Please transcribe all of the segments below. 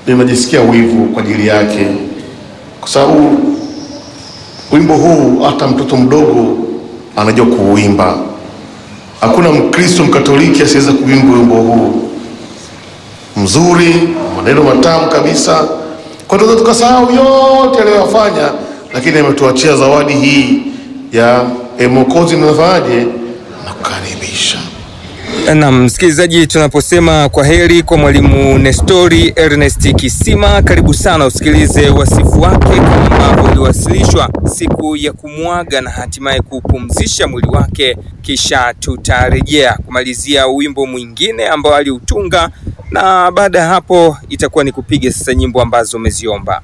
ninajisikia wivu kwa ajili yake, kwa sababu wimbo huu hata mtoto mdogo anajua kuuimba. Hakuna Mkristo Mkatoliki asiweza kuimba wimbo huu mzuri, maneno matamu kabisa. Kwa tunaweza tukasahau yote aliyoyafanya, lakini ametuachia zawadi hii ya e, Mwokozi nafanyaje na kukaribisha. Na msikilizaji, tunaposema kwa heri kwa mwalimu Nestori Ernest Kisima, karibu sana usikilize wasifu wake kama ambavyo uliwasilishwa siku ya kumwaga na hatimaye kupumzisha mwili wake, kisha tutarejea kumalizia wimbo mwingine ambao aliutunga, na baada ya hapo itakuwa ni kupiga sasa nyimbo ambazo umeziomba.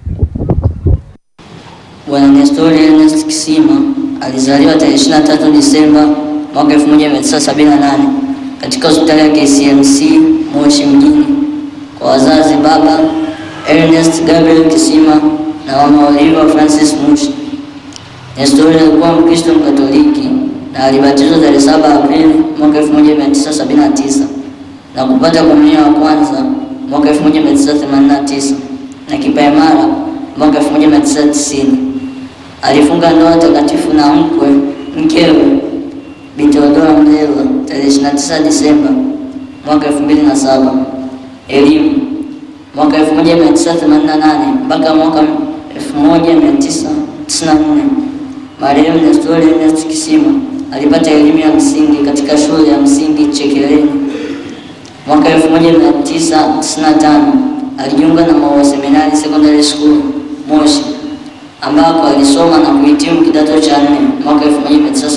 Bwana Nestori Ernest Kisima alizaliwa tarehe 23 Disemba mwaka 1978 katika hospitali ya KCMC Moshi mjini kwa wazazi baba Ernest Gabriel Kisima na mama Oliva Francis Mushi. Nestori alikuwa Mkristo Mkatoliki na alibatizwa tarehe 7 Aprili mwaka 1979 na kupata komunio wa kwanza mwaka 1989 na kipaimara mwaka 1990. Alifunga ndoa takatifu na mkwe mkewe Bi Theodora Mlela tarehe 29 Disemba mwaka 2007. Elimu mwaka 1988 mpaka mwaka 1994 marehemu Nestori Ernest Kisima alipata elimu ya msingi katika shule ya msingi Chekeleni. Mwaka 1995 alijiunga na Maua Seminari Secondary School Moshi ambako alisoma na kuhitimu kidato cha nne mwaka 1998.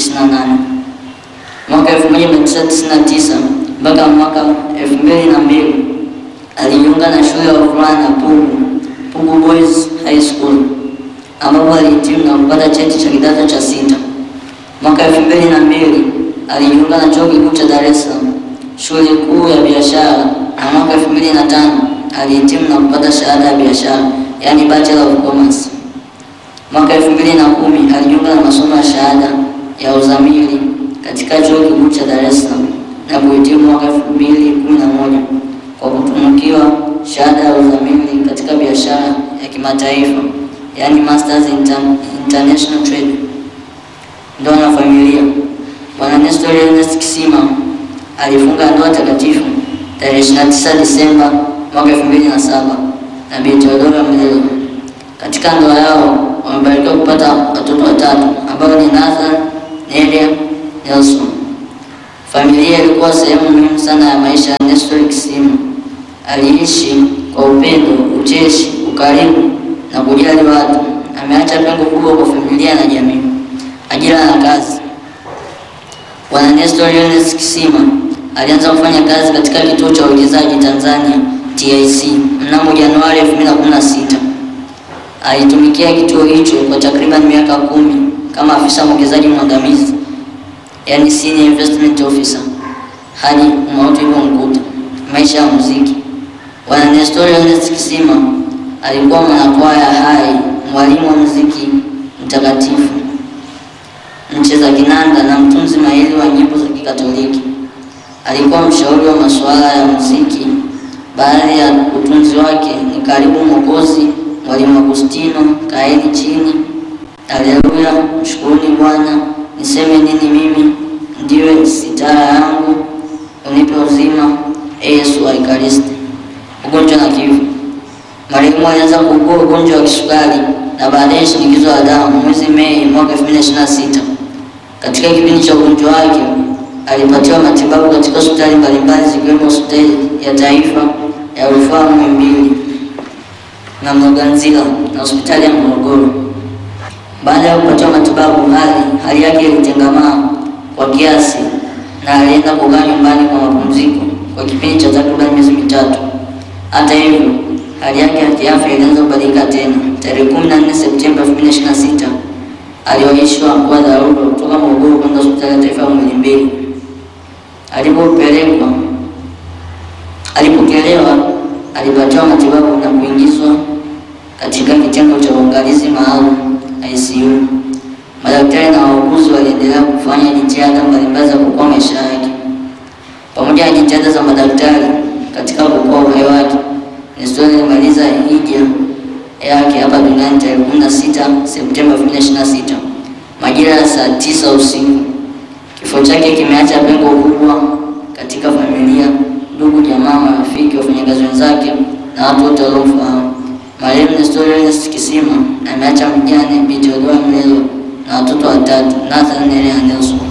Mwaka 1999 mpaka mwaka 2002 alijiunga na shule ya wavulana Pugu, Pugu Boys High School ambapo alihitimu na kupata cheti cha kidato cha sita. Mwaka 2002 alijiunga na chuo kikuu cha Dar es Salaam shule kuu ya biashara na mwaka 2005 alihitimu na kupata shahada ya biashara yani Bachelor of Commerce. Mwaka 2010 alijiunga na masomo ya shahada ya uzamili katika chuo kikuu cha Dar es Salaam na kuhitimu mwaka 2011 kwa kutunukiwa shahada ya uzamili katika biashara ya kimataifa yani Masters in Inter- International Trade. Ndoa na familia. Bwana Nestor Ernest Kisima alifunga ndoa takatifu tarehe 29 Disemba mwaka 2007 na Bi Theodora Mlelo. Katika ndoa yao wamebarikiwa kupata watoto watatu ambao ni Nathan, Nelia, Nelson. Familia ilikuwa sehemu muhimu sana ya maisha ya Nestor Kisima. Aliishi kwa upendo, ucheshi, ukarimu na kujali watu. Ameacha pengo kubwa kwa familia na jamii. Ajira na kazi. Bwana Nestor Ernest Kisima alianza kufanya kazi katika kituo cha uwekezaji Tanzania TIC mnamo Januari 2016. Alitumikia kituo hicho kwa takriban miaka kumi kama afisa mwekezaji mwandamizi, yani senior investment officer, hadi umauti ulipomkuta. Maisha ya muziki. Bwana Nestor Ernest Kisima alikuwa mwanakwaya hai, mwalimu wa muziki mtakatifu, mcheza kinanda na mtunzi mahiri wa nyimbo za Kikatoliki. Alikuwa mshauri wa masuala ya muziki. Baadhi ya utunzi wake ni Karibu Mwokozi, Mwalimu Agustino, Kaeni Chini, Haleluya, Mshukuruni Bwana, Niseme Nini Mimi, Ndiwe Sitara Yangu, Unipe Uzima, Ee Yesu wa Ekaristi. Ugonjwa na kifo. Marehemu alianza kuugua ugonjwa wa kisukari na baadaye shinikizo la damu mwezi Mei mwaka 2026. Katika kipindi cha ugonjwa wake alipatiwa matibabu katika hospitali mbalimbali zikiwemo hospitali ya taifa ya rufaa Muhimbili na Mloganzila na hospitali ya Morogoro. Baada ya kupatiwa matibabu, hali hali yake ilitengamaa kwa kiasi na alienda kukaa nyumbani kwa mapumziko kwa kipindi cha takriban miezi mitatu. Hata hivyo, hali yake ya kiafya ilianza kubadilika tena. Tarehe 14 Septemba 2026 aliwaishwa kwa dharura kutoka Morogoro kwenda hospitali ya taifa ya Muhimbili. Alipopelekwa alipokelewa, alipatiwa matibabu na kuingizwa katika kitengo cha uangalizi maalum ICU. Madaktari na wauguzi waliendelea kufanya jitihada mbalimbali za kuokoa maisha yake. Pamoja na jitihada za madaktari katika kuokoa uhai wake, Nestor Nestori alimaliza hija yake hapa duniani tarehe 16 Septemba 2026 majira ya saa tisa usiku. Kifo chake kimeacha pengo kubwa katika familia, ndugu, jamaa, marafiki, wafanyakazi wenzake na watu wote waliomfahamu. Marehemu Nestori Ernest Kisima ameacha mjane binti Odoa Mlelo na watoto watatu, Nathan, Nelly na Nelson.